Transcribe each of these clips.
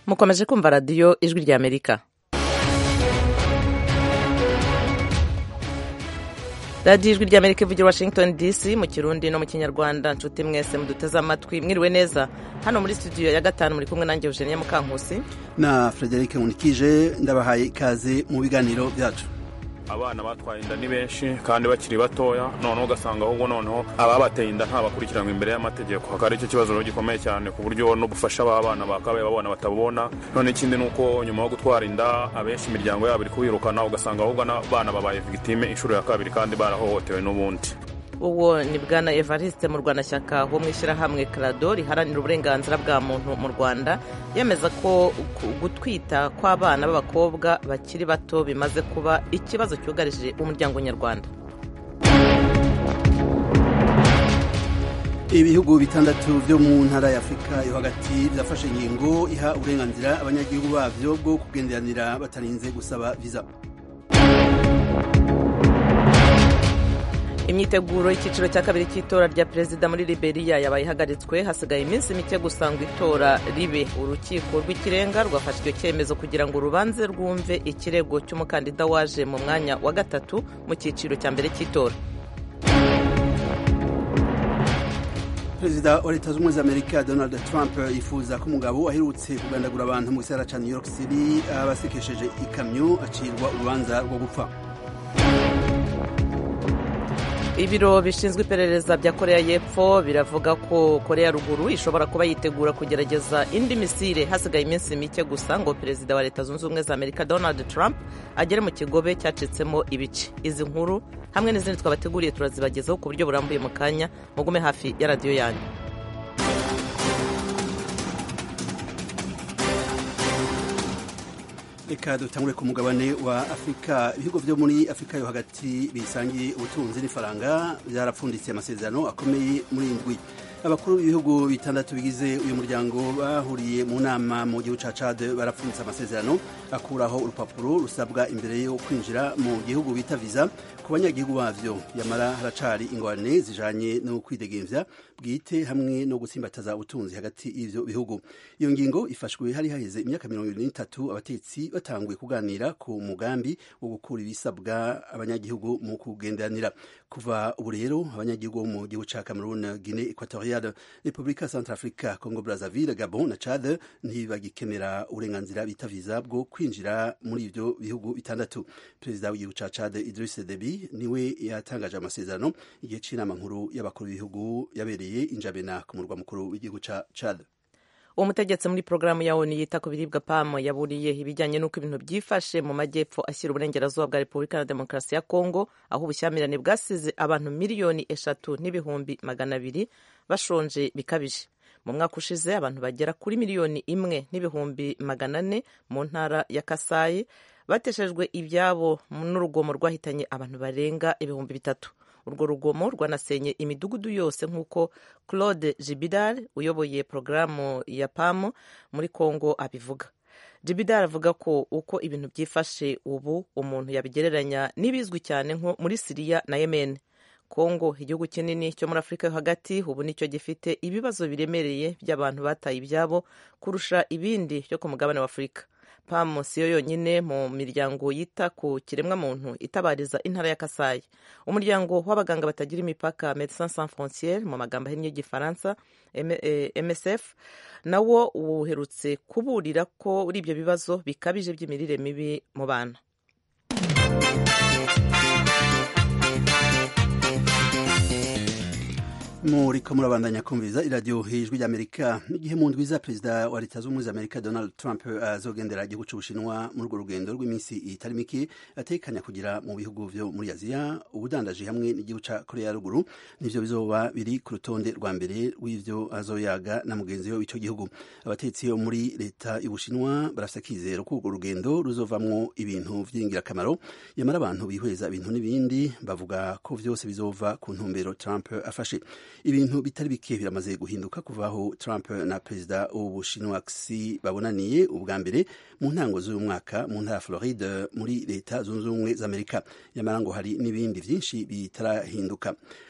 mukomeje kumva radiyo ijwi rya amerika radiyo ijwi rya amerika ivugira washington dc mu kirundi no mu kinyarwanda nshuti mwese muduteze amatwi mwiriwe neza hano muri studio ya gatanu muri kumwe nanjye eugenia mukankusi na frederic nkunikije ndabahaye ikaze mu biganiro byacu abana batwaye inda ni benshi kandi bakiri batoya noneho ugasanga ahubwo noneho ababateye inda ntabakurikiranwa imbere y'amategeko hakaba ari cyo kibazo rero gikomeye cyane ku buryo n'ubufasha b'abana bakabaye babona batabona none ikindi ni uko nyuma yo gutwara inda abenshi imiryango yabo iri kubirukana ugasanga ahubwo n'abana babaye victime inshuro ya kabiri kandi barahohotewe n'ubundi uwo ni bwana evariste mu rwanashyaka wo mu ishyirahamwe karado riharanira uburenganzira bwa muntu mu rwanda yemeza ko gutwita kw'abana b'abakobwa bakiri bato bimaze kuba ikibazo cyugarije umuryango nyarwanda ibihugu bitandatu byo mu ntara ya afurika yo hagati byafashe ingingo iha uburenganzira abanyagihugu babyo bwo kugenderanira batarinze gusaba viza imyiteguro y'icyiciro cya kabiri cy'itora rya perezida muri liberia yabaye ihagaritswe hasigaye iminsi mike gusa ngo itora ribe urukiko rw'ikirenga rwafashe icyo cyemezo kugira ngo urubanze rwumve ikirego cy'umukandida waje mu mwanya wa gatatu mu cyiciro cya mbere cy'itora perezida wa leta zunze ubumwe za amerika donald trump yifuza ko umugabo aherutse kugandagura abantu mu gisagara cya new york city abasekesheje ikamyo acirwa urubanza rwo gupfa ibiro bishinzwe iperereza bya korea y'epfo biravuga ko korea ruguru ishobora kuba yitegura kugerageza indi misile hasigaye iminsi mike gusa ngo perezida wa leta zunze ubumwe za amerika donald trump agere mu kigobe cyacitsemo ibice izi nkuru hamwe n'izindi twabateguriye turazibagezaho ku buryo burambuye mu kanya mugume hafi ya radiyo yanyu reka dutangure ku mugabane wa afurika ibihugu byo muri afurika yo hagati bisangiye ubutunzi n'ifaranga byarapfundikiye amasezerano akomeye muri indwi abakuru b'ibihugu bitandatu bigize uyu muryango bahuriye mu nama mu gihugu ca Chad barapfunditse amasezerano akuraho urupapuro rusabwa imbere yo kwinjira mu gihugu bita viza ku banyagihugu bavyo yamara haracari ingorane zijanye no kwidegemvya bwite hamwe no gutsimbataza ubutunzi hagati y'ivyo bihugu iyo ngingo ifashwe hari haheze imyaka mirongo ibiri n'itatu abatetsi batanguye kuganira ku mugambi wo gukura ibisabwa abanyagihugu mu kugenderanira kuva ubu rero abanyagihugu bo mu gihugu ca Cameroon Guinée Equatoriale Republika Centrafrica Congo Brazzaville Gabon na Chad ntibagikenera uburenganzira bita viza bwo kwinjira muri ivyo bihugu bitandatu perezida w'igihugu ca Chad Idriss Deby niwe yatangaje amasezerano igihe c'inama nkuru y'abakuru b'ibihugu yabereye injabena ku murwa mukuru w'igihugu ca Chad umutegetsi muri porogaramu ya onu yita ku biribwa pamo yaburiye ibijyanye n'uko ibintu byifashe mu majyepfo ashyira uburengerazuba bwa repubulika na demokarasi ya kongo aho ubushyamirane bwasize abantu miliyoni eshatu n'ibihumbi magana abiri bashonje bikabije mu mwaka ushize abantu bagera kuri miliyoni imwe n'ibihumbi magana ane mu ntara ya kasayi bateshejwe ibyabo n'urugomo rwahitanye abantu barenga ibihumbi bitatu urwo rugomo rwanasenye imidugudu yose nk'uko claude jibidar uyoboye porogaramu ya pamu muri congo abivuga jibidar avuga ko uko ibintu byifashe ubu umuntu yabigereranya n'ibizwi cyane nko muri siriya na yemen congo igihugu kinini cyo muri afurika yo hagati ubu nicyo gifite ibibazo biremereye by'abantu bataye ibyabo kurusha ibindi byo ku mugabane wa afurika pamu siyo yonyine mu miryango yita ku kiremwamuntu itabariza intara ya kasayi umuryango w'abaganga batagira imipaka medecins sans frontiere mu magambo ahinnye y'igifaransa msf nawo uherutse kuburira ko uri ibyo bibazo bikabije by'imirire mibi mu bana muriko murabandanya kumviriza iradiyo hijwi ry'amerika igihe mu ndwi za perezida wa leta z'ubumwe za amerika donald trump azogendera igihugu c'ubushinwa muri urwo rugendo rw'iminsi itari mike atekanya kugira mu bihugu vyo muri aziya ubudandaji hamwe n'igihugu ca korea ya ruguru nivyo bizoba biri ku rutonde rwa mbere rw'ivyo azoyaga na mugenzi we w'ico gihugu abatetsi bo muri leta y'ubushinwa barafise akizero ko urwo rugendo ruzovamwo ibintu vy'ingirakamaro yamara abantu bihweza ibintu n'ibindi bavuga ko vyose bizova ku ntumbero trump afashe ibintu bitari bike biramaze guhinduka kuva aho Trump na perezida w'ubushinwa Xi babonaniye ubwa mbere mu ntango z'uyu mwaka mu ntara ya Floride muri leta zunze ubumwe za Amerika nyamara ngo hari n'ibindi vyinshi bitarahinduka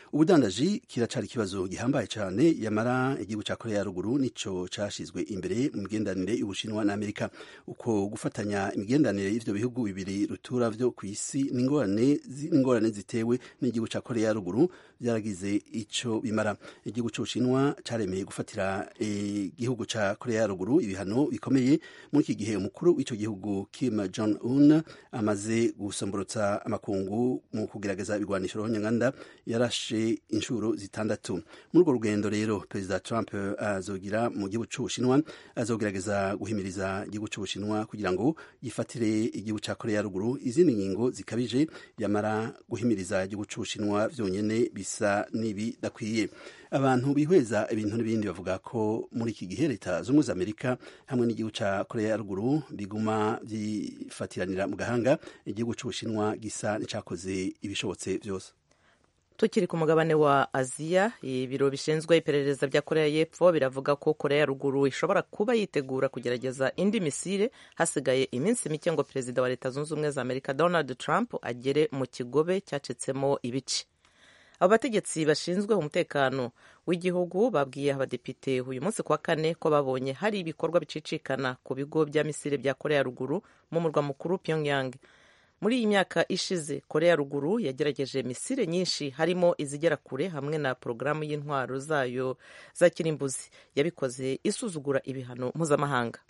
ubudandaji kiracari ikibazo gihambaye cyane yamara igihugu cya korea ya ruguru nico cashizwe imbere mu migenderanire y'ubushinwa na amerika uko gufatanya imigenderanire y'ivyo bihugu bibiri rutura vyo ku isi n'ingorane zitewe n'igihugu cya korea ya ruguru byaragize ico bimara igihugu c'ubushinwa caremeye gufatira igihugu ca korea ya ruguru ibihano bikomeye muri iki gihe umukuru w'ico gihugu kim jong un amaze gusomborotsa amakungu mu kugerageza ibigwanisho nyanganda yarashe inshuro zitandatu muri urwo rugendo rero perezida trump azogira mu gihugu c'ubushinwa azogerageza guhimiriza igihugu c'ubushinwa kugira ngo gifatire igihugu ca korea ya ruguru izindi ngingo zikabije yamara guhimiriza igihugu c'ubushinwa vyonyene bisa n'ibidakwiye abantu bihweza ibintu n'ibindi bavuga ko muri iki gihe leta z'ubumwe za amerika hamwe n'igihugu ca korea ya ruguru biguma vyifatiranira mu gahanga igihugu c'ubushinwa gisa n'icakoze ibishobotse vyose tukiri ku mugabane wa aziya ibiro bishinzwe iperereza bya korea y'epfo biravuga ko korea ya ruguru ishobora kuba yitegura kugerageza indi misile hasigaye iminsi mike ngo perezida wa leta zunze ubumwe za amerika donald trump agere mu kigobe cyacitsemo ibice abo bategetsi bashinzwe umutekano w'igihugu babwiye abadepite uyu munsi kuwa kane ko babonye hari ibikorwa bicicikana ku bigo bya misile bya korea ya ruguru mu murwa mukuru pyongyang muri iyi myaka ishize korea ya ruguru yagerageje misile nyinshi harimo izigera kure hamwe na porogaramu y'intwaro zayo za kirimbuzi yabikoze isuzugura ibihano mpuzamahanga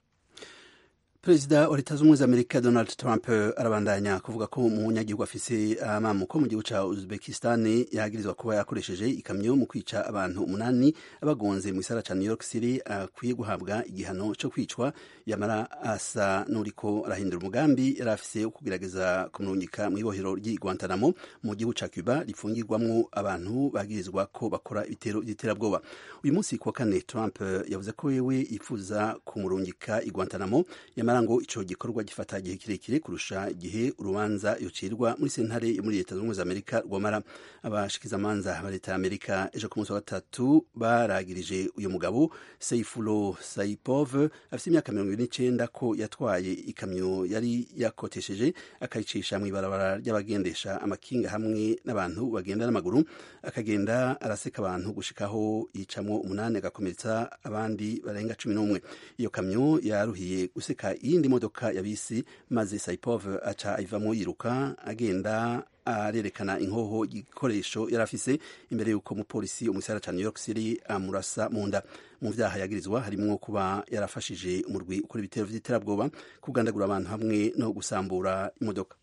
perezida wa leta z'ubumwe za amerika donald trump arabandanya kuvuga ko umunyagihugu afise amamuko mu gihugu ca uzbekistan yagirizwa kuba yakoresheje ikamyo mu kwica abantu umunani abagonze mu gisara ca new york city akwiye guhabwa igihano co kwicwa yamara asa n'uriko arahindura umugambi yari afise wo kugerageza kumurungika mu ibohero ry'i guantanamo mu gihugu ca cuba rifungirwamwo abantu bagirizwa ko bakora ibitero vy'iterabwoba uyu munsi kuwa kane trump yavuze ko wewe yifuza kumurungika i guantanamo yamara ngo ico gikorwa gifata igihe kirekire kurusha igihe urubanza yocirwa muri sentare yo muri leta z'ubumwe za amerika rwamara abashikizamanza ba leta ya amerika ejo ku munsi wa gatatu baragirije uyu mugabo seifulo saipov afite imyaka mirongo ibiri n'icenda ko yatwaye ikamyo yari yakotesheje akayicisha mu ibarabara ry'abagendesha amakinga hamwe n'abantu bagenda n'amaguru akagenda araseka abantu gushikaho yicamwo umunani agakomeretsa abandi barenga cumi n'umwe iyo kamyo yaruhiye guseka iyindi modoka ya bisi maze saipov aca ayivamo yiruka agenda arerekana inkoho igikoresho yari afise imbere y'uko umupolisi umusara ca new york city amurasa mu nda mu vyaha yagirizwa harimwo kuba yarafashije umurwi ukora ibitero vy'iterabwoba kugandagura abantu hamwe no gusambura imodoka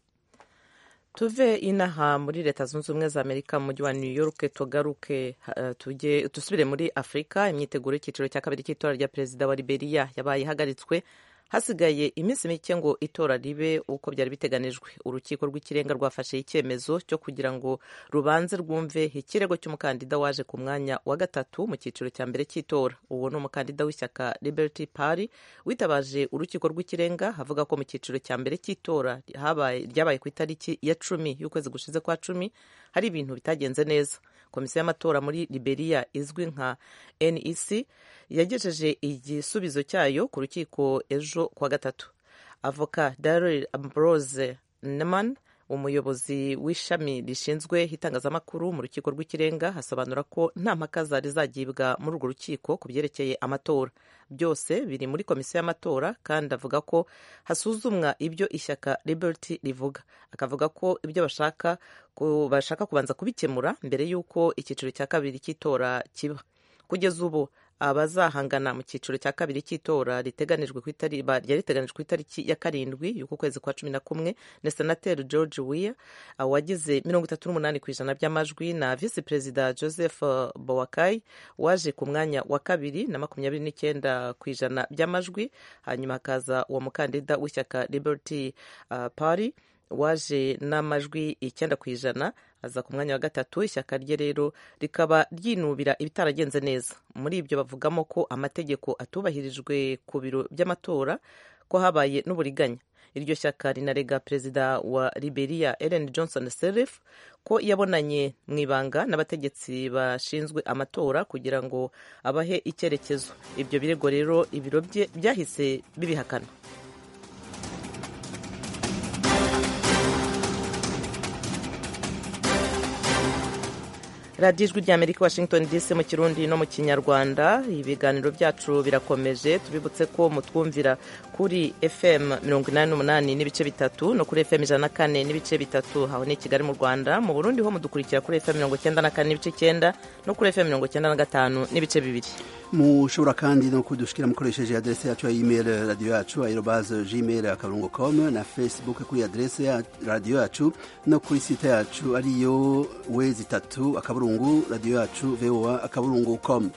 tuve inaha muri leta zunze ubumwe za amerika mu mujyi wa new york tugaruke uh, tujye dusubire muri afurika imyiteguro y'icyiciro cya kabiri cy'itora rya perezida wa liberia yabaye ihagaritswe hasigaye iminsi mike ngo itora ribe uko byari biteganijwe urukiko rw'ikirenga rwafashe icyemezo cyo kugira ngo rubanze rwumve ikirego cy'umukandida waje ku mwanya wa gatatu mu cyiciro cya mbere cy'itora uwo ni umukandida w'ishyaka liberty party witabaje urukiko rw'ikirenga avuga ko mu cyiciro cya mbere cy'itora ryabaye ku itariki ya cumi y'ukwezi gushize kwa cumi hari ibintu bitagenze neza komisiyo y'amatora muri liberia izwi nka nec yagejeje igisubizo cyayo ku rukiko ejo kuwa gatatu avoka daryl ambrose neman umuyobozi w'ishami rishinzwe itangazamakuru mu rukiko rw'ikirenga asobanura ko nta mpaka zari zagibwa muri urwo rukiko ku byerekeye amatora byose biri muri komisiyo y'amatora kandi avuga ko hasuzumwa ibyo ishyaka liberty rivuga akavuga ko ibyo bashaka bashaka kubanza kubikemura mbere y'uko icyiciro cya kabiri cy'itora kiba kugeza ubu abazahangana mu cyiciro cya kabiri cy'itora riteganijwe ryari riteganijwe ku itariki ya karindwi y'uku kwezi kwa cumi na kumwe na senateri george weah wagize mirongo itatu n'umunani ku ijana by'amajwi na visi perezida joseph bowakai waje ku mwanya wa kabiri na makumyabiri n'icyenda ku ijana by'amajwi hanyuma hakaza uwo mukandida w'ishyaka liberty uh, party waje n'amajwi icyenda ku ijana aza ku mwanya wa gatatu ishyaka rye rero rikaba ryinubira ibitaragenze neza muri ibyo bavugamo ko amategeko atubahirijwe ku biro by'amatora ko habaye n'uburiganya iryo shyaka rinarega perezida wa liberia ellen johnson sirleaf ko yabonanye mu ibanga n'abategetsi bashinzwe amatora kugira ngo abahe icyerekezo ibyo birego rero ibiro bye byahise bibihakana radiyo ijwi rya amerika washington dc mu kirundi no mu kinyarwanda ibiganiro byacu birakomeje tubibutse ko mutwumvira kuri fm mirongo inani n'umunani n'ibice bitatu no kuri fm ijana na kane n'ibice bitatu aho ni kigali mu rwanda mu burundi ho mudukurikira kuri fm mirongo icyenda na kane n'ibice icyenda no kuri fm mirongo icyenda na gatanu n'ibice bibiri mushobora kandi no kudushikira mukoresheje adrese yacu ya email radio yacu aerobase gmail akaburungu com na facebook kuri adrese ya radio yacu no kuri site yacu ariyo wezi itatu akaburungu radio yacu voa akaburungu com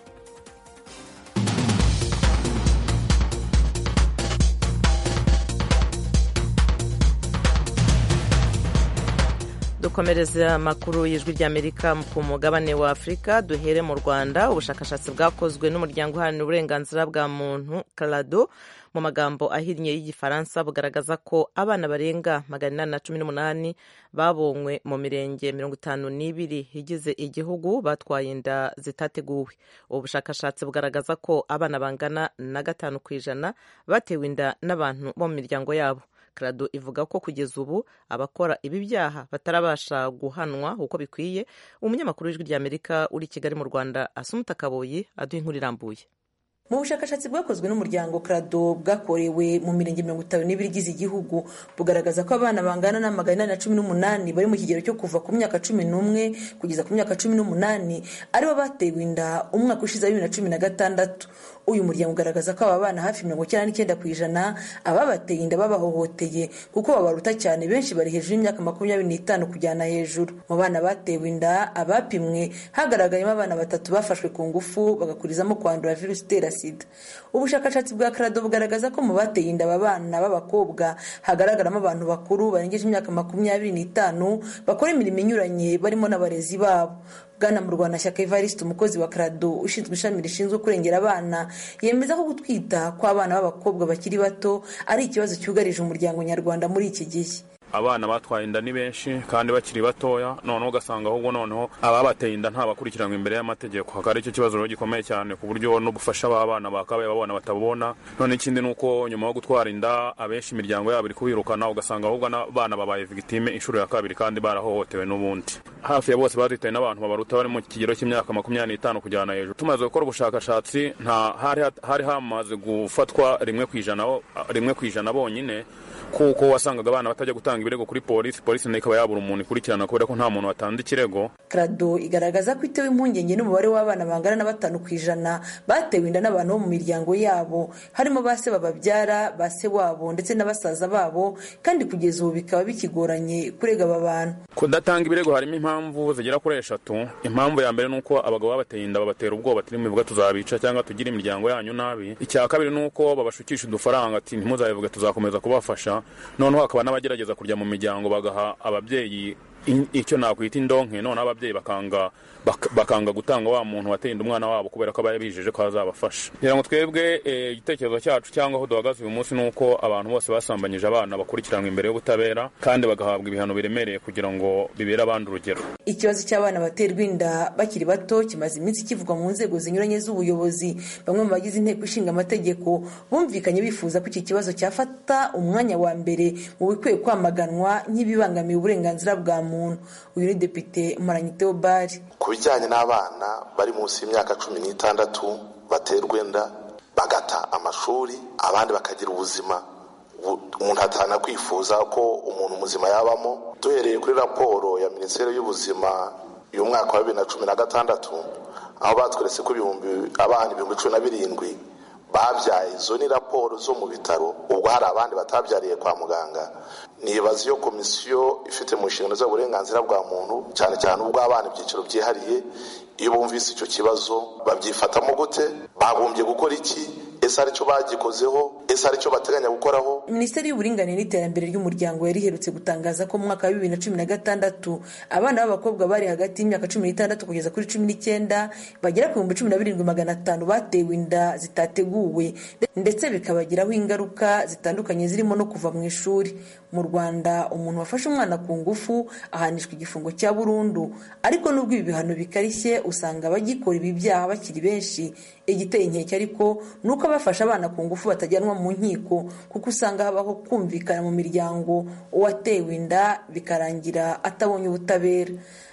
dukomereza amakuru y'ijwi ry'amerika ku mugabane wa afurika duhere mu rwanda ubushakashatsi bwakozwe n'umuryango uharanira uburenganzira bwa muntu karado mu magambo ahinnye y'igifaransa bugaragaza ko abana barenga magana inani na cumi n'umunani babonywe mu mirenge mirongo itanu n'ibiri igize igihugu batwaye inda zitateguwe ubu bushakashatsi bugaragaza ko abana bangana na gatanu ku ijana batewe inda n'abantu bo mu miryango yabo karado ivuga ko kugeza ubu abakora ibi byaha batarabasha guhanwa uko bikwiye umunyamakuru w'ijwi ry'amerika uri i kigali mu rwanda asumuta kaboyi aduha inkuru irambuye mu bushakashatsi bwakozwe n'umuryango krado bwakorewe mu mirenge mirongo itanu n'ibiri igize igihugu bugaragaza ko abana bangana na magana inani na cumi n'umunani bari mu kigero cyo kuva ku myaka cumi n'umwe kugeza ku myaka cumi n'umunani aribo batewe inda umwaka ushize wa bibiri na cumi na gatandatu uyu muryango ugaragaza ko aba bana hafi mirongo icyenda n'icyenda ku ijana ababateye inda babahohoteye kuko babaruta cyane benshi bari hejuru y'imyaka makumyabiri n'itanu kujyana hejuru mu bana batewe inda abapimwe hagaragayemo abana batatu bafashwe ku ngufu bagakurizamo kwandura virusi itera sida ubushakashatsi bwa karado bugaragaza ko mu bateye inda aba bana b'abakobwa hagaragaramo abantu bakuru barengeje imyaka makumyabiri n'itanu bakora imirimo inyuranye barimo n'abarezi babo bwana mu rwanda shyaka evariste umukozi wa karado ushinzwe ishami rishinzwe kurengera abana yemeza ko gutwita kw'abana b'abakobwa bakiri bato ari ikibazo cyugarije umuryango nyarwanda muri iki gihe abana batwaye inda ni benshi kandi bakiri batoya noneho ugasanga ahubwo noneho ababateye inda ntabakurikiranwa imbere y'amategeko hakaba ari cyo kibazo rero gikomeye cyane ku buryo n'ubufasha b'abana bakabaye babona batabona none ikindi ni uko nyuma yo gutwara inda abenshi imiryango yabo iri kubirukana ugasanga ahubwo n'abana babaye victime inshuro ya kabiri kandi barahohotewe n'ubundi hafi ya bose batwitaye n'abantu babaruta bari mu kigero cy'imyaka makumyabiri n'itanu kujyana hejuru tumaze gukora ubushakashatsi nta hari hamaze gufatwa rimwe ku ijana rimwe ku ijana bonyine kuko wasangaga abana batajya gutanga ibirego kuri polisi polisi nayo ikaba yabura umuntu ikurikirana kubera ko nta muntu watanze ikirego krado igaragaza ko itewe impungenge n'umubare w'abana bangana na batanu ku ijana batewe inda n'abantu bo mu miryango yabo harimo ba se bababyara ba se wabo ndetse na basaza babo kandi kugeza ubu bikaba bikigoranye kurega aba bantu kudatanga ibirego harimo impamvu zigera kuri eshatu impamvu ya mbere ni uko abagabo babateye inda babatera ubwoba turi bivuga tuzabica cyangwa tugire imiryango yanyu nabi icya kabiri ni uko babashukisha udufaranga ati ntimuzabivuge tuzakomeza kubafasha noneho hakaba n'abagerageza kujya mu miryango bagaha ababyeyi icyo nakwita indonke noneho ababyeyi bakanga bakanga gutanga wa muntu wateye inda umwana wabo kubera ko aba yabijeje ko azabafasha kugira ngo twebwe igitekerezo cyacu cyangwa aho duhagaze uyu munsi ni uko abantu bose basambanyije abana bakurikiranwa imbere y'ubutabera kandi bagahabwa ibihano biremereye kugira ngo bibere abandi urugero ikibazo cy'abana baterwa inda bakiri bato kimaze iminsi kivugwa mu nzego zinyuranye z'ubuyobozi bamwe mu bagize inteko ishinga amategeko bumvikanye bifuza ko iki kibazo cyafata umwanya wa mbere mu bikwiye kwamaganwa nk'ibibangamiye uburenganzira bwa muntu uyu ni depite Mparanyi Theobald ku bijyanye n'abana bari munsi y'imyaka cumi n'itandatu baterwa inda bagata amashuri abandi bakagira ubuzima umuntu atana kwifuza ko umuntu muzima yabamo duhereye kuri raporo ya minisiteri y'ubuzima y'umwaka wa bibiri na cumi na gatandatu aho batweretse ko ibihumbi abana ibihumbi cumi na birindwi babyaye izo ni raporo zo mu bitaro ubwo hari abandi batabyariye kwa muganga nibaza iyo komisiyo ifite mu nshingano z'uburenganzira bwa muntu cyane cyane ubw'abana ibyiciro byihariye iyo bumvise icyo kibazo babyifatamo gute bagombye gukora iki ese aricyo bagikozeho ese aricyo bateganya gukoraho minisiteri y'uburinganire n'iterambere ry'umuryango yari iherutse gutangaza ko mu mwaka wa bibiri na cumi na gatandatu abana b'abakobwa bari hagati y'imyaka cumi n'itandatu kugeza kuri cumi n'icyenda bagera ku bihumbi cumi na birindwi magana atanu batewe inda zitateguwe ndetse bikabagiraho ingaruka zitandukanye zirimo no kuva mu ishuri mu rwanda umuntu wafashe umwana ku ngufu ahanishwa igifungo cya burundu ariko nubwo ibi bihano bikarishye usanga abagikora ibi byaha bakiri benshi igiteye inkeke ariko ni uko abafashe abana ku ngufu batajyanwa mu nkiko kuko usanga habaho kumvikana mu miryango uwatewe inda bikarangira atabonye ubutabera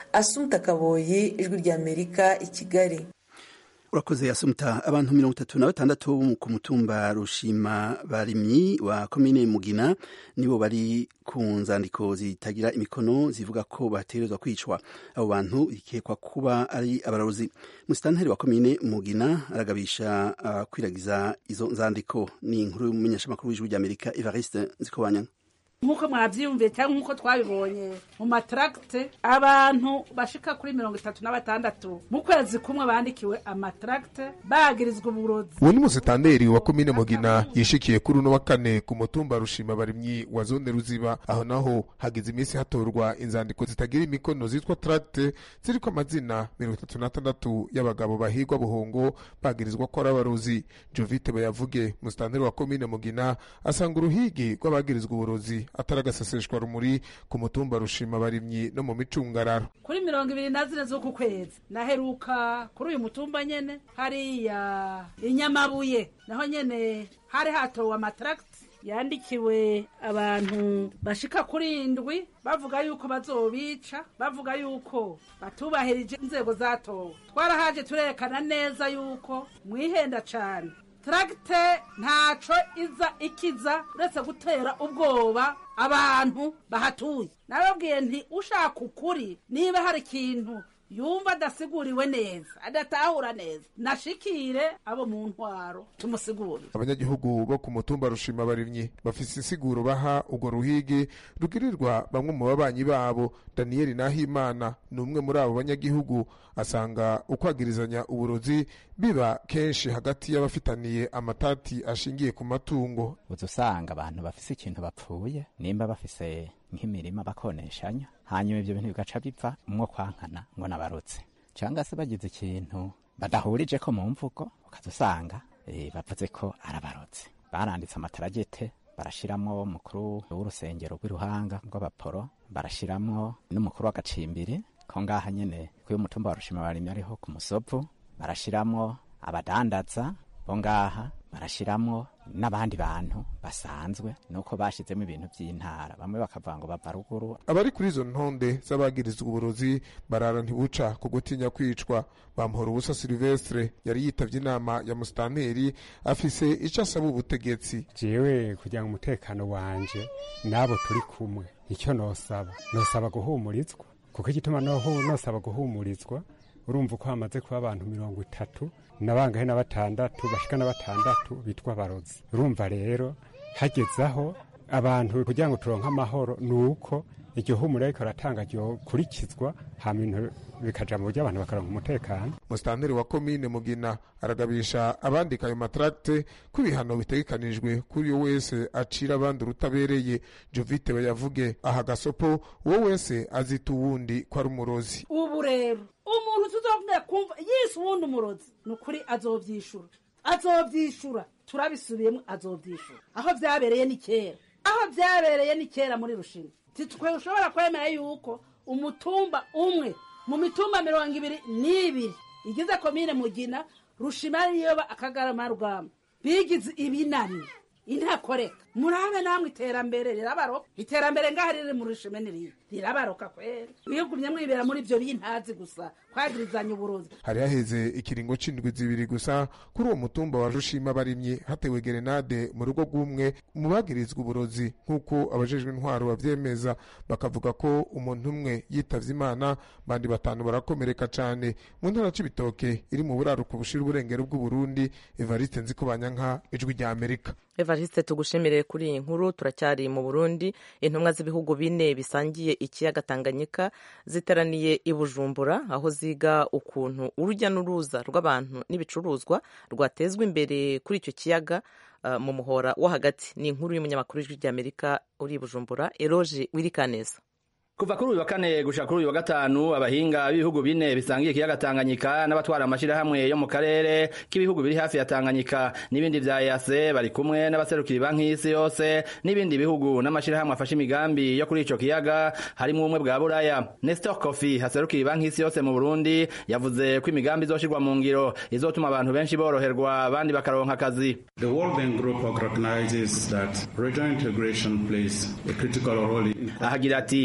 asumta kaboyi ijwi ry'amerika i kigali urakoze asumta abantu mirongo itatu na batandatu bo ku mutumba rushima barimyi wa komine mugina nibo bari ku nzandiko zitagira imikono zivuga ko bategerezwa kwicwa abo bantu bikekwa kuba ari abarozi musitanteri wa komine mugina aragabisha abakwiragiza izo nzandiko ni inkuru y'umumenyeshamakuru w'ijwi ry'amerika evariste nzikobanyana nk'uko mwabyiyumviye cyangwa nk'uko twabibonye mu mataragite abantu bashika kuri mirongo itatu na batandatu mu kwezi kumwe bandikiwe amataragite bagirizwa uburozi uwo ni musitanteri wa komine mugina yishikiye kuri uno wa kane ku mutumba rushima barimyi wa zone ruziba aho naho hagize iminsi hatorwa inzandiko zitagira imikono zitwa taragite ziriko amazina mirongo itatu n'atandatu y'abagabo bahigwa buhongo bagirizwa ko ari abarozi jovite bayavuge musitanteri wa komine mugina asanga uruhigi rw'abagirizwa uburozi atari agaseseshwa rumuri ku mutumba rushima barimyi no mu micungararo kuri mirongo ibiri na zine z'uku kwezi naheruka kuri uyu mutumba nyene hariya inyamabuye naho nyene hari hatowe amataragiti yandikiwe abantu bashika kuri indwi bavuga yuko bazobica bavuga yuko batubahirije inzego zatowe twarahaje turerekana neza yuko mwihenda cane taragite ntaco iza ikiza uretse gutera ubwoba abantu bahatuye nababwiye nti ushaka ukuri niba hari ikintu yumva adasiguriwe neza adatahura neza nashikire abo mu ntwaro tumusigurire abanyagihugu bo ku mutumba rushima barimyi bafise insiguro baha urwo ruhigi rugirirwa bamwe mu babanyi babo daniyeli nahimana ni umwe muri abo banyagihugu asanga ukwagirizanya uburozi biba kenshi hagati y'abafitaniye amatati ashingiye ku matungo uza usanga abantu bafise ikintu bapfuye nimba bafise nk'imirima bakoneshanya hanyuma ibyo bintu bigaca bipfa umwo kwankana ngo nabarutse cyangwa se bagize ikintu badahurije ko mu mvugo ukaza usanga e, bavuze ko arabarotse baranditse amataragete barashiramwo umukuru w'urusengero rw'iruhanga rw'abaporo barashiramwo n'umukuru w'agacimbiri ko ngaha nyene kuyo mutumba wa rushima barimye ariho ku musovu barashiramwo abadandaza bo ngaha barashiramwo n'abandi bantu basanzwe nuko bashizemo ibintu by'intara bamwe bakavuga ngo bava ruguru abari kuri izo ntonde z'abagirizwa uburozi barara ntibuca ku gutinya kwicwa bamuhora ubusa silvestre yari yitavye inama ya musitanteri afise ico asaba ubutegetsi jewe kugira ngo umutekano wanje n'abo turi kumwe icyo nosaba nosaba guhumurizwa kuko igituma nohu nosaba guhumurizwa urumva uko hamaze kuba abantu mirongo itatu nabangahe na batandatu bashika na batandatu bitwa abarozi urumva rero hageze aho abantu kugira ngo turonke amahoro ni uko iryo humura ariko ratanga ryokurikizwa hama ibintu bikaja mu buryo abantu bakaronka umutekano musitanteri wa komine mugina aragabisha abandika ayo mataragite ko ibihano bitegekanijwe kuri uwo wese acira abandi urutabereye jovite bayavuge aha gasopo uwo wese azita uwundi ko ari umurozi ubu rero umuntu tuzovumira kumva yise uwundi umurozi ni ukuri azovyishura azovyishura turabisubiyemo azovyishura aho vyabereye ni kera aho vyabereye ni kera muri rushima titwe ushobora kwemera yuko umutumba umwe mu mitumba mirongo ibiri n'ibiri igize komine mugina rushima niyoba akagarama rugamba bigize ibinani intakoreka murabe namwe iterambere rirabaroka iterambere ngaha riri mu rushime niriya rirabaroka kwera mwigumye mwibera muri ibyo bintazi gusa kwagirizanya uburozi hari haheze ikiringo c'indwi zibiri gusa kuri uwo mutumba wa rushima barimye hatewe gerenade mu rugo rw'umwe mu bagirizwa uburozi nk'uko abajejwe intwaro bavyemeza bakavuga ko umuntu umwe yitavye imana bandi batanu barakomereka cane mu ntara c'ibitoke iri mu buraruko bushira uburengero bw'uburundi evariste nzikobanyanka ijwi rya amerika evariste tugushimire kuri iyi nkuru turacyari mu burundi intumwa z'ibihugu bine bisangiye ikiyaga tanganyika ziteraniye i bujumbura aho ziga ukuntu urujya n'uruza rw'abantu n'ibicuruzwa rwatezwa imbere kuri icyo kiyaga uh, mu muhora wo hagati ni inkuru y'umunyamakuru w'ijwi ry'amerika uri i bujumbura eroge wirikaneza kuva kuri uyu wa kane gushika kuri uyu wa gatanu abahinga b'ibihugu bine bisangiye ikiyaga Tanganyika n'abatwara amashirahamwe yo mu karere k'ibihugu biri hafi ya Tanganyika n'ibindi vya EAC bari kumwe n'abaserukira banki y'isi yose n'ibindi bihugu n'amashirahamwe afashe imigambi yo kuri ico kiyaga harimo ubumwe bwa Buraya Nestor Kofi haserukira banki y'isi yose mu Burundi yavuze ko imigambi izoshirwa mu ngiro izotuma abantu benshi boroherwa abandi bakaronka akazi The World Bank Group recognizes that regional integration plays a critical role in ahagira ati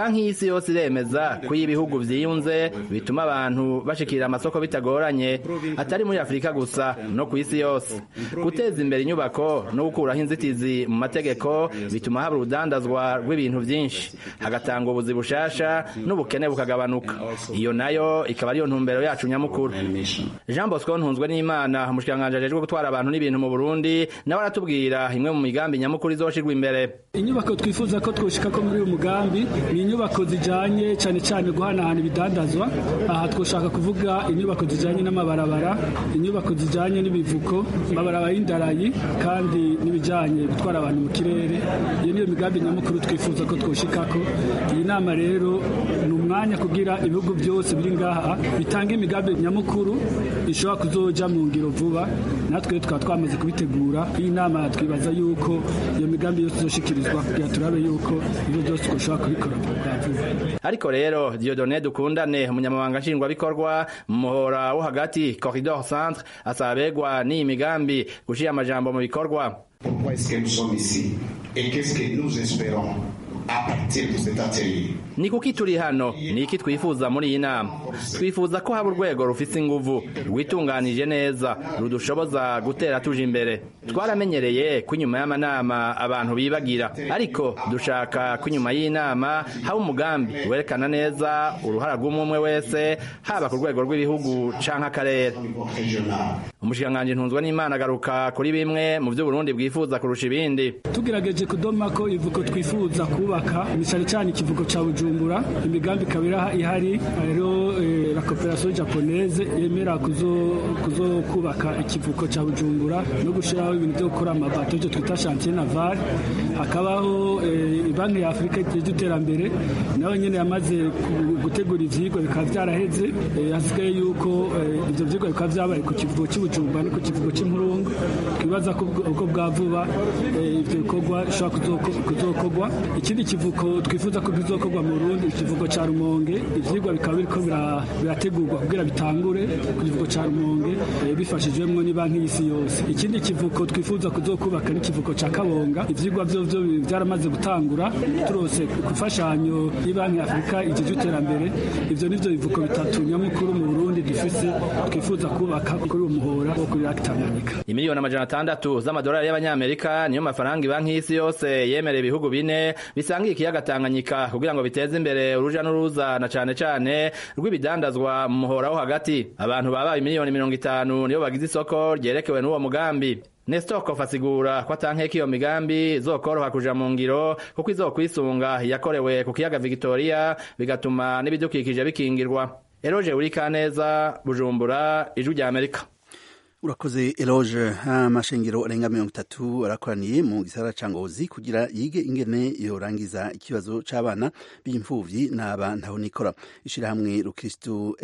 banki y'isi yose iremeza ko iyo ibihugu vyiyunze bituma abantu bashikira amasoko bitagoranye atari muri afurika gusa no ku isi yose guteza imbere inyubako no gukuraho inzitizi mu mategeko bituma haba urudandazwa rw'ibintu vyinshi hagatanga ubuzi bushasha n'ubukene bukagabanuka iyo nayo ikaba ariyo ntumbero yacu nyamukuru jean bosco ntunzwe n'imana umushikiranganji ajejwe gutwara abantu n'ibintu mu burundi nawe aratubwira imwe mu migambi nyamukuru izoshirwa imbere inyubako twifuza ko twoshika ko muri uyu mugambi ni inyubako zijanye cyane cyane guhanahana ibidandazwa aha twoshaka kuvuga inyubako zijanye n'amabarabara inyubako zijanye n'ibivuko amabarabara y'indarayi kandi n'ibijanye gutwara abantu mu kirere iyo niyo migambi nyamukuru twifuza ko twoshikako iyi nama rero ni umwanya kugira ibihugu byose biri ngaha bitanga imigambi nyamukuru ishobora kuzoja mu ngiro vuba natwe tukaba twamaze kubitegura iyi nama twibaza yuko iyo migambi yose izoshikirizwa kugira turabe yuko ibyo byose ushobora kubikora bwa vuba ariko rero Dieudonné Dukundane umunyamabanga nshingwabikorwa mu muhora wo hagati Corridor Centre asaba abegwa n'iyi migambi gushira amajambo mu bikorwa Pourquoi est-ce que nous sommes ici et qu'est-ce que nous espérons à partir de cet atelier ni kuki turi hano ni iki twifuza muri iyi nama twifuza ko haba urwego rufite inguvu rwitunganije neza rudushoboza gutera tuje imbere twaramenyereye ko inyuma y'amanama abantu bibagira ariko dushaka ko inyuma y'inama haba umugambi werekana neza uruhara rw'umwe wese haba ku rwego rw'ibihugu canke akarere umushikiranganji ntunzwe n'imana agaruka kuri bimwe mu vyo Burundi bwifuza kurusha ibindi tugerageje kudoma ko ivuko twifuza kubaka ni cyane cyane ikivuko ca bujumbura imigambi ikaba ihari rero la coopération japonaise yemera kuzo kuzo kubaka ikivuko ca bujumbura no gushiraho ibintu byo gukora amabato byo twita chantier naval hakabaho banki ya afurika y'iterambere nayo nyene yamaze gutegura ivyigwa bikaba vyaraheze hasigaye yuko ivyo vyigwa bikaba vyabaye ku kivugo cy'ubujumbura no ku kivugo cy'impurungu twibaza ko uko bwa vuba ivyo bikorwa bishobora kuzokorwa ikindi kivuko twifuza ko kizokorwa mu Burundi ikivugo ca Rumonge ivyigwa bikaba biriko birategurwa kugira bitangure ku kivugo ca Rumonge bifashijwemwo ni banki y'isi yose ikindi kivuko twifuza kuzokubaka n'ikivuko ca Kabonga ivyigwa vyo vyo byaramaze gutangura turose kufashanyo y'banki Afrika igihe iterambere ivyo nivyo bivuko bitatu nyamukuru mu Burundi dufise twifuza kubaka kuri uwo muhora wo kuri Lake Tanganyika imiliyoni amajana atandatu z'amadolari y'abanyamerika niyo mafaranga banki y'isi yose yemereye ibihugu bine bisangiye ikiyaga Tanganyika kugira ngo biteze imbere uruja n'uruza na cane cane rw'ibidandazwa mu muhora wo hagati abantu babaye miliyoni mirongo itanu nibo bagize isoko ryerekewe n'uwo mugambi Nestor Kof asigura ko atankeka iyo migambi izokoroha kuja mu ngiro kuko izokwisunga yakorewe ku kiyaga Victoria bigatuma n'ibidukikije bikingirwa Eroje Urikaneza Bujumbura Ijwi rya Amerika urakoze eloge amashengero arenga mirongo itatu arakoraniye mu gisagara ca ngozi kugira yige ingene yorangiza ikibazo c'abana b'imfuvyi n'aba ntahonikora ishirahamwe rukristu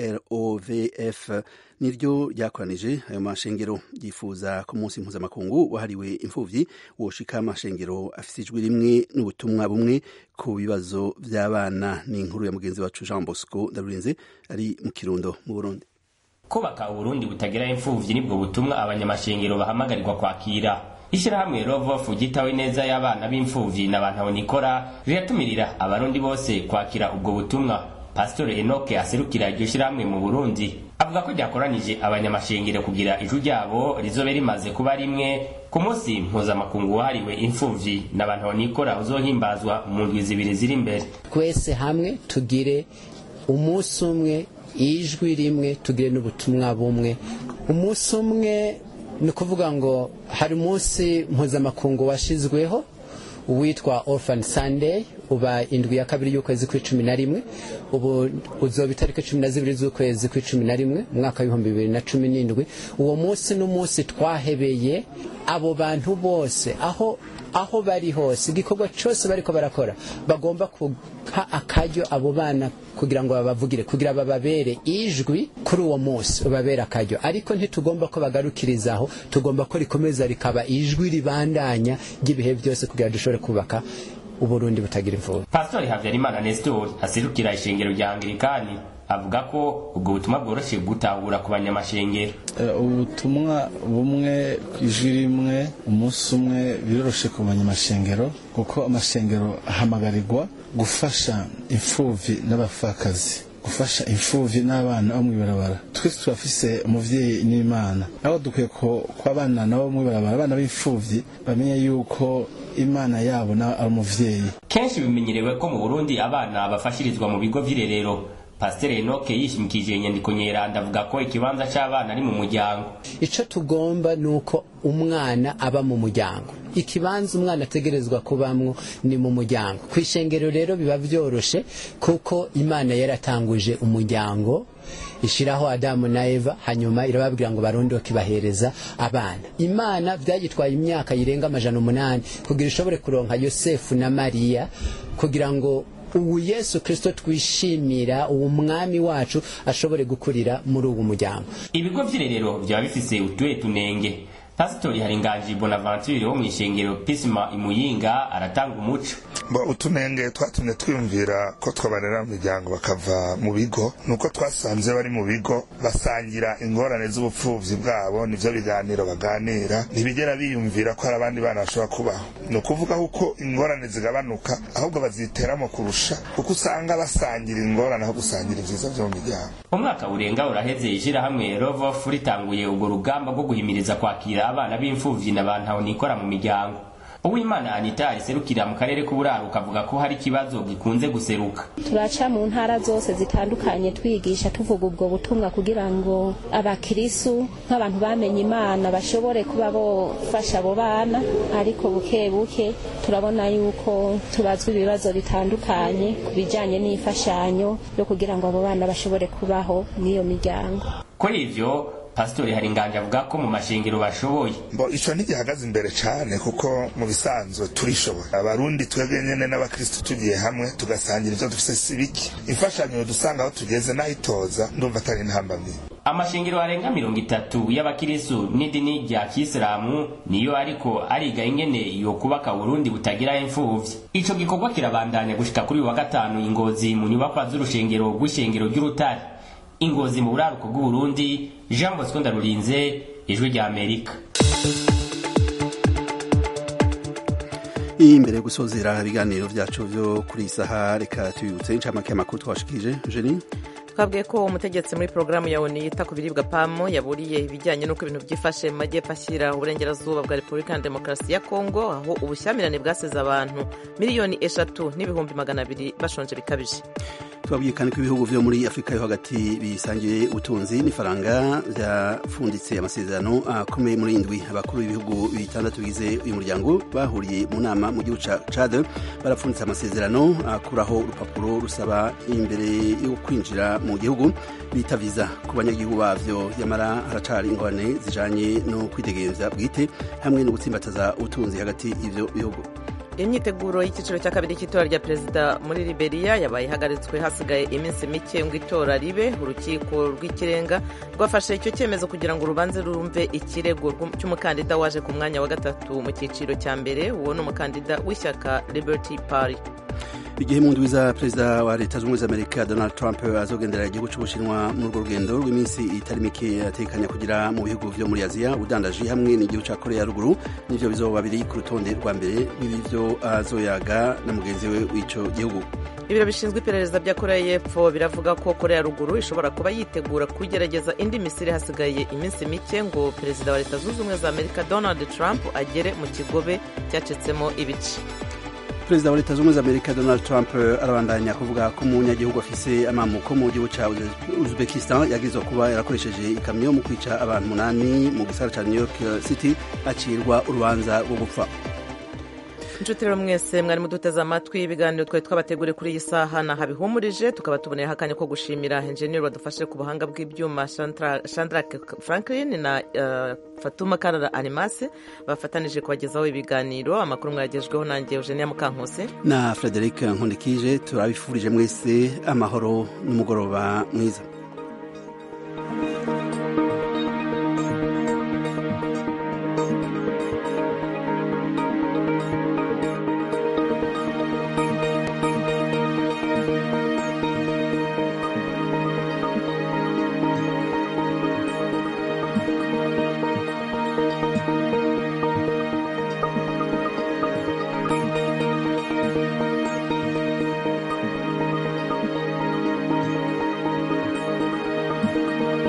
rovf niryo ryakoranije ayo mashengero yifuza ku munsi mpuzamakungu wahariwe imfuvyi woshika amashengero afise ijwi rimwe n'ubutumwa bumwe ku bibazo vy'abana ni inkuru ya mugenzi wacu jean bosco ndarurinze ari mu kirundo mu burundi kubaka uburundi butagira imfuvyi nibwo butumwa abanyamashengero bahamagarirwa kwakira ishyirahamwe rovofu gitawe neza y'abana b'imfuvyi n'abantu abonikora riratumirira abarundi bose kwakira ubwo butumwa pasitore enoke aserukira iryo shyirahamwe mu burundi avuga ko ryakoranije abanyamashengero kugira ijwi ryabo rizobe rimaze kuba rimwe ku munsi mpuzamakungu wahariwe imfuvyi n'abantu abonikora uzohimbazwa mu ndwi zibiri ziri imbere twese hamwe tugire umunsi umwe ijwi rimwe tugire n'ubutumwa bumwe umunsi umwe ni ukuvuga ngo hari umunsi mpuzamakungu washyizweho witwa orphan sunday uba indwi ya kabiri y'ukwezi kw'icumi na rimwe ubu uzoba itariki cumi na zibiri z'ukwezi kw'icumi na rimwe umwaka w'ibihumbi bibiri na cumi n'indwi uwo munsi n'umunsi twahebeye abo bantu bose aho aho bari hose igikorwa cyose bariko barakora bagomba kuha akaryo abo bana kugira ngo babavugire kugira bababere ijwi kuri uwo munsi babere akaryo ariko ntitugomba ko bagarukirizaho tugomba ko rikomeza rikaba ijwi ribandanya ry'ibihe byose kugira dushobore kubaka uburundi butagira imvura pastori habyarimana nestor aserukira ishengero rya anglikani avuga ko ubwo butumwa bworoshye gutahura ku banyamashengero ubutumwa bumwe ijwi rimwe umunsi umwe biroroshe ku banyamashengero kuko amashengero ahamagarirwa gufasha imfubyi n'abapfakazi gufasha imfubyi n'abana bo mw'ibarabara twese turafise umuvyeyi n'imana aho dukwiye ko abana nabo mw'ibarabara abana b'imfubyi bamenye yuko imana yabo na ari umuvyeyi kenshi bimenyerewe ko mu burundi abana bafashirizwa mu bigo vy'irerero pasiteri enoke yishimikije inyandiko nyeranda avuga ko ikibanza c'abana ari mu muryango ico tugomba ni uko umwana aba mu muryango ikibanza umwana ategerezwa kubamwo ni mu muryango ku ishengero rero biba vyoroshe kuko imana yaratanguje umuryango ishiraho adamu na eva hanyuma irababwira ngo barondoke bahereza abana imana vyagitwaye imyaka yirenga amajana umunani kugira ishobore kuronka yosefu na mariya kugira ngo ubu yesu kirisito twishimira uwo mwami wacu ashobore gukurira muri uwo muryango ibigo vy'irerero vyaba bifise utuhe tunenge pasitori haringanji bonaventure wo mw'ishengero pisima imuyinga aratanga umuco bo utunenge twatumye twiyumvira ko twabarera mu miryango bakava mu bigo nuko twasanze bari mu bigo basangira ingorane z'ubupfuvyi bwabo nivyo biganiro baganira ntibigera biyumvira ko hari abandi bana bashobora kubaho ni ukuvuga uko ingorane zigabanuka ahubwo baziteramo kurusha kuko usanga basangira ingorane aho gusangira ivyiza vyo mu miryango umwaka urenga uraheze ishirahamwe rovof ritanguye urwo rugamba rwo guhimiriza kwakira abana b'imfuvyi na bantu nikora mu miryango uwimana anita ariserukira mu karere k'uburaruka avuga ko hari ikibazo gikunze guseruka turaca mu ntara zose zitandukanye twigisha tuvuga ubwo butumwa kugira ngo abakirisu nk'abantu bamenye imana bashobore kuba bofasha abo bana ariko buke buke turabona yuko tubazwa ibibazo bitandukanye ku bijyanye n'imfashanyo yo kugira ngo abo bana bashobore kubaho mw'iyo miryango kuri ivyo pasitori haringanje avuga ko mu mashengero bashoboye mbo ico ntigihagaze imbere cane kuko mu bisanzwe turishoboye abarundi twebwe nyene n'abakristu tugiye hamwe tugasangira ivyo dufise sibiki imfashanyo dusanga aho tugeze n'ahitoza ndumva atari intambamyi amashengero arenga mirongo itatu y'abakirisu n'idini rya kisilamu niyo ariko ariga ingene yo kubaka burundi butagira imfuvyi ico gikorwa kirabandanya gushika kuri uyu wa gatanu ingozi mu nyubakwa z'urushengero rw'ishengero ry'urutare ingozi mu buraruko bw'uburundi jean bosco ndarurinze ijwi rya amerika imbere yo gusozera ibiganiro vyacu vyo kuri isaha reka tubibutse incamake y'amakuru twashikije jeni twabwiye ko umutegetsi muri porogaramu ya oni yita ku biribwa pamu yaburiye ibijyanye n'uko ibintu byifashe mu majyepfo ashyira uburengerazuba bwa repubulika ya demokarasi ya kongo aho ubushyamirane bwasize abantu miliyoni eshatu n'ibihumbi magana abiri bashonje bikabije twabwiye kandi ko ibihugu vyo muri afurika yo hagati bisangiye ubutunzi n'ifaranga vyapfunditse amasezerano akomeye muri indwi abakuru b'ibihugu bitandatu bigize uyu muryango bahuriye mu nama mu gihugu ca cad barapfunditse amasezerano akuraho urupapuro rusaba imbere yo kwinjira mu gihugu bita viza ku banyagihugu bavyo yamara haracari ingorane zijanye no kwitegereza bwite hamwe no gutsimbataza ubutunzi hagati y'ivyo bihugu imyiteguro y'icyiciro cya kabiri cy'itora rya perezida muri liberia yabaye ihagaritswe hasigaye iminsi mike ngo itora ribe urukiko rw'ikirenga rwafashe icyo cyemezo kugira ngo urubanze rumve ikirego cy'umukandida waje ku mwanya wa gatatu mu cyiciro cya mbere uwo ni umukandida w'ishyaka liberty party igihe mu ndwi za perezida wa leta zunze ubumwe za amerika donald trump azogendera igihugu cy'ubushinwa muri urwo rugendo rw'iminsi itari mike atekanya kugira mu bihugu vyo muri aziya ubudandaji hamwe n'igihugu ca korea ya ruguru nivyo bizoba biri ku rutonde rwa mbere rw'ibivyo azoyaga na mugenzi we w'ico gihugu ibiro bishinzwe iperereza bya korea y'epfo biravuga ko korea ya ruguru ishobora kuba yitegura kugerageza indi misiri hasigaye iminsi mike ngo perezida wa leta zunze ubumwe za amerika donald trump agere mu kigobe cyacitsemo ibice perezida wa leta zunze ubumwe za amerika donald trump arabandanya kuvuga ko umunyagihugu afise amamuko mu gihugu ca uzbekistan yagirizwa kuba yarakoresheje ikamyo mu kwica abantu umunani mu gisagara ca new york city acirwa urubanza rwo gupfa inshuti rero mwese mwari muduteze amatwi ibiganiro twari twabateguriye kuri iyi saha nahabihumurije tukaba tuboneyeho akanya ko gushimira enjeniyeri wadufashe ku buhanga bw'ibyuma shandrake franklin na uh, fatuma karara animase bafatanije kubagezaho ibiganiro amakuru mwagejweho nanjye eugenia mukankose na frederic nkundikije turabifurije mwese amahoro n'umugoroba mwiza